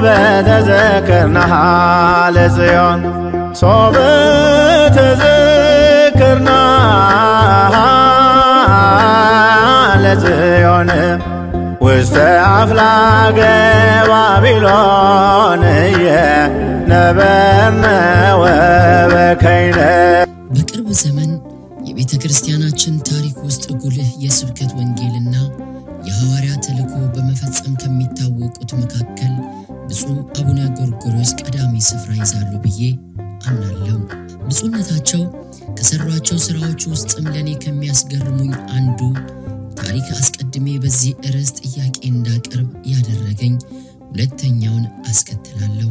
ሶበ ተዘክርናሃ ለጽዮን ሶበ ተዘክርናሃ ለጽዮን ውስተ አፍላገ ባቢሎን ነበርነ ወበከይነ በቅርብ ዘመን የቤተ ክርስቲያናችን ታሪክ ውስጥ ጉልህ የስብከት ወንጌልና የሐዋርያ ተልእኮ በመፈጸም ከሚታወቁት መካከል ብፁዕ አቡነ ጎርጎርዮስ ቀዳሚ ስፍራ ይዛሉ ብዬ አምናለሁ። ብፁዕነታቸው ከሠሯቸው ሥራዎች ውስጥም ለእኔ ከሚያስገርሙኝ አንዱ ታሪክ አስቀድሜ በዚህ ርዕስ ጥያቄ እንዳቀርብ ያደረገኝ ሁለተኛውን አስከትላለሁ።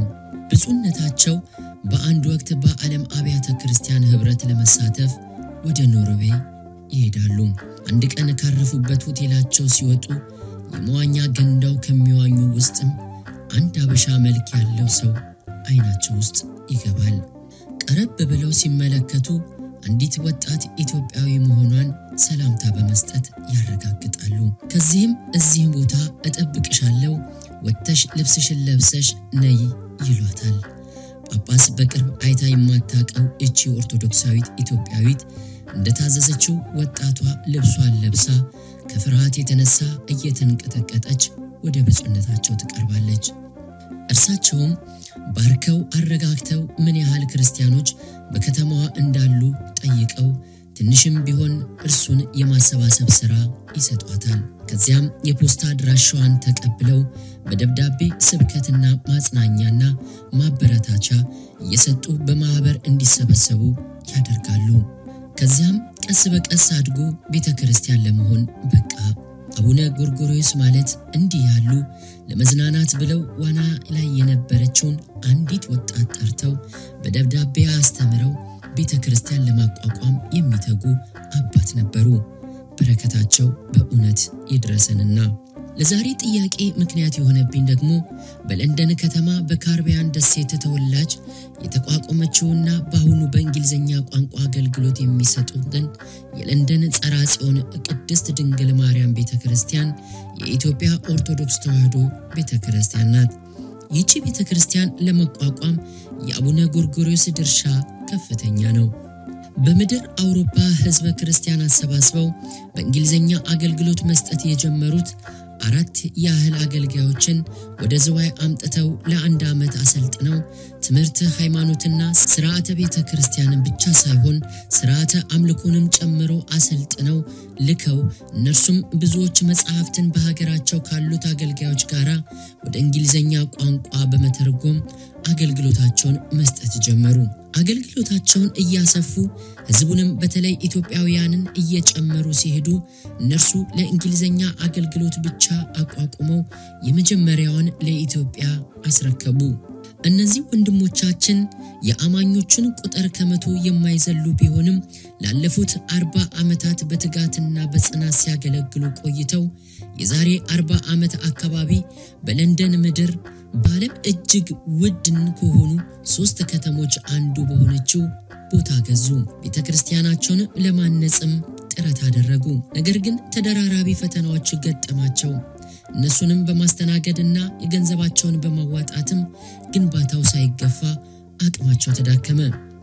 ብፁዕነታቸው በአንድ ወቅት በዓለም አብያተ ክርስቲያን ኅብረት ለመሳተፍ ወደ ኖርዌይ ይሄዳሉ። አንድ ቀን ካረፉበት ሆቴላቸው ሲወጡ የመዋኛ ገንዳው ከሚዋኙ ውስጥም አንድ አበሻ መልክ ያለው ሰው አይናቸው ውስጥ ይገባል። ቀረብ ብለው ሲመለከቱ አንዲት ወጣት ኢትዮጵያዊ መሆኗን ሰላምታ በመስጠት ያረጋግጣሉ። ከዚህም እዚህም ቦታ እጠብቅሻለሁ፣ ወጥተሽ ልብስሽን ለብሰሽ ነይ ይሏታል። ጳጳስ በቅርብ አይታ የማታውቀው እቺ ኦርቶዶክሳዊት ኢትዮጵያዊት እንደታዘዘችው ወጣቷ ልብሷን ለብሳ ከፍርሃት የተነሳ እየተንቀጠቀጠች ወደ ብፁዕነታቸው ትቀርባለች። እርሳቸውም ባርከው አረጋግተው ምን ያህል ክርስቲያኖች በከተማዋ እንዳሉ ጠይቀው ትንሽም ቢሆን እርሱን የማሰባሰብ ሥራ ይሰጧታል። ከዚያም የፖስታ አድራሻዋን ተቀብለው በደብዳቤ ስብከትና ማጽናኛና ማበረታቻ እየሰጡ በማኅበር እንዲሰበሰቡ ያደርጋሉ። ከዚያም ቀስ በቀስ አድጎ ቤተ ክርስቲያን ለመሆን በቃ። አቡነ ጎርጎርዮስ ማለት እንዲህ ያሉ ለመዝናናት ብለው ዋና ላይ የነበረችውን አንዲት ወጣት ጠርተው በደብዳቤ አስተምረው ቤተ ክርስቲያን ለማቋቋም የሚተጉ አባት ነበሩ። በረከታቸው በእውነት ይድረሰንና ለዛሬ ጥያቄ ምክንያት የሆነብኝ ደግሞ በለንደን ከተማ በካርቢያን ደሴት ተወላጅ የተቋቋመችውና በአሁኑ በእንግሊዝኛ ቋንቋ አገልግሎት የሚሰጡትን የለንደን ጸራ ጽዮን ቅድስት ድንግል ማርያም ቤተ ክርስቲያን የኢትዮጵያ ኦርቶዶክስ ተዋሕዶ ቤተ ክርስቲያን ናት። ይቺ ቤተ ክርስቲያን ለመቋቋም የአቡነ ጎርጎርዮስ ድርሻ ከፍተኛ ነው። በምድር አውሮፓ ሕዝበ ክርስቲያን አሰባስበው በእንግሊዝኛ አገልግሎት መስጠት የጀመሩት አራት ያህል አገልጋዮችን ወደ ዝዋይ አምጥተው ለአንድ ዓመት አሰልጥነው ትምህርት ሃይማኖትና ስርዓተ ቤተ ክርስቲያንን ብቻ ሳይሆን ስርዓተ አምልኮንም ጨምሮ አሰልጥነው ልከው እነርሱም ብዙዎች መጽሐፍትን በሀገራቸው ካሉት አገልጋዮች ጋር ወደ እንግሊዝኛ ቋንቋ በመተርጎም አገልግሎታቸውን መስጠት ጀመሩ። አገልግሎታቸውን እያሰፉ ህዝቡንም በተለይ ኢትዮጵያውያንን እየጨመሩ ሲሄዱ እነርሱ ለእንግሊዝኛ አገልግሎት ብቻ አቋቁመው የመጀመሪያውን ለኢትዮጵያ አስረከቡ። እነዚህ ወንድሞቻችን የአማኞቹን ቁጥር ከመቶ የማይዘሉ ቢሆንም ላለፉት አርባ ዓመታት በትጋትና በጽናት ሲያገለግሉ ቆይተው የዛሬ አርባ ዓመት አካባቢ በለንደን ምድር በዓለም እጅግ ውድን ከሆኑ ሶስት ከተሞች አንዱ በሆነችው ቦታ ገዙ። ቤተ ክርስቲያናቸውን ለማነጽም ጥረት አደረጉ። ነገር ግን ተደራራቢ ፈተናዎች ገጠማቸው። እነሱንም በማስተናገድና የገንዘባቸውን በማዋጣትም ግንባታው ሳይገፋ አቅማቸው ተዳከመ።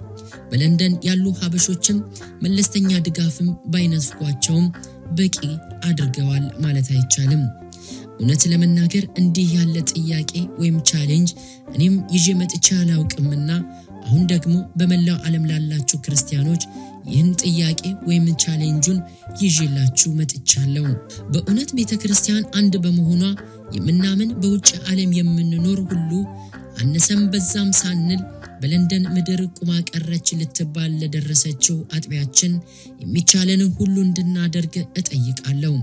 በለንደን ያሉ ሀበሾችም መለስተኛ ድጋፍም ባይነፍቋቸውም በቂ አድርገዋል ማለት አይቻልም። እውነት ለመናገር እንዲህ ያለ ጥያቄ ወይም ቻሌንጅ እኔም ይዤ መጥቼ አላውቅምና አሁን ደግሞ በመላው ዓለም ላላችሁ ክርስቲያኖች ይህን ጥያቄ ወይም ቻሌንጁን ይዤላችሁ መጥቻለሁ። በእውነት ቤተ ክርስቲያን አንድ በመሆኗ የምናምን በውጭ ዓለም የምንኖር ሁሉ አነሰም በዛም ሳንል በለንደን ምድር ቁማ ቀረች ልትባል ለደረሰችው አጥቢያችን የሚቻለንን ሁሉ እንድናደርግ እጠይቃለሁ።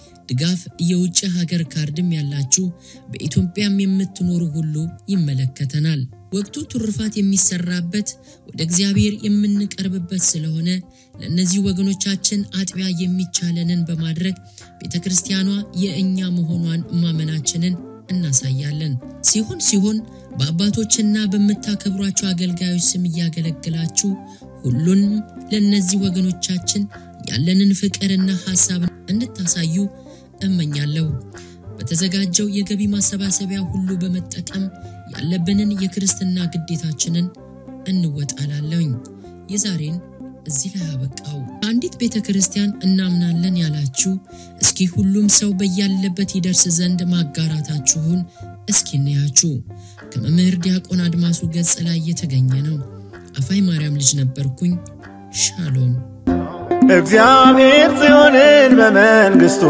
ድጋፍ የውጭ ሀገር ካርድም ያላችሁ በኢትዮጵያም የምትኖሩ ሁሉ ይመለከተናል። ወቅቱ ትሩፋት የሚሰራበት ወደ እግዚአብሔር የምንቀርብበት ስለሆነ ለእነዚህ ወገኖቻችን አጥቢያ የሚቻለንን በማድረግ ቤተ ክርስቲያኗ የእኛ መሆኗን ማመናችንን እናሳያለን። ሲሆን ሲሆን በአባቶችና በምታከብሯቸው አገልጋዮች ስም እያገለግላችሁ ሁሉንም ለእነዚህ ወገኖቻችን ያለንን ፍቅርና ሐሳብ እንድታሳዩ እመኛለሁ። በተዘጋጀው የገቢ ማሰባሰቢያ ሁሉ በመጠቀም ያለብንን የክርስትና ግዴታችንን እንወጣላለሁኝ። የዛሬን እዚህ ላይ አበቃው። በአንዲት ቤተ ክርስቲያን እናምናለን ያላችሁ እስኪ ሁሉም ሰው በያለበት ይደርስ ዘንድ ማጋራታችሁን እስኪ እንያችሁ። ከመምህር ዲያቆን አድማሱ ገጽ ላይ የተገኘ ነው። አፋይ ማርያም ልጅ ነበርኩኝ። ሻሎም እግዚአብሔር ጽዮንን በመንግሥቱ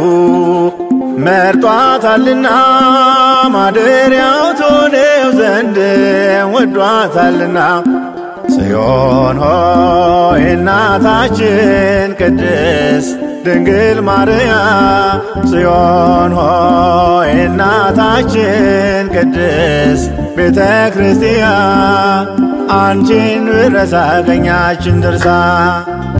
መርጧታልና ማደሪያው ትሆነው ዘንድ ወዷታልና ጽዮን ሆይ እናታችን ቅድስት ድንግል ማርያም ጽዮን ሆይ እናታችን ቅድስት ቤተ ክርስቲያን አንቺን ብረሳ ቀኛችን ድርሳ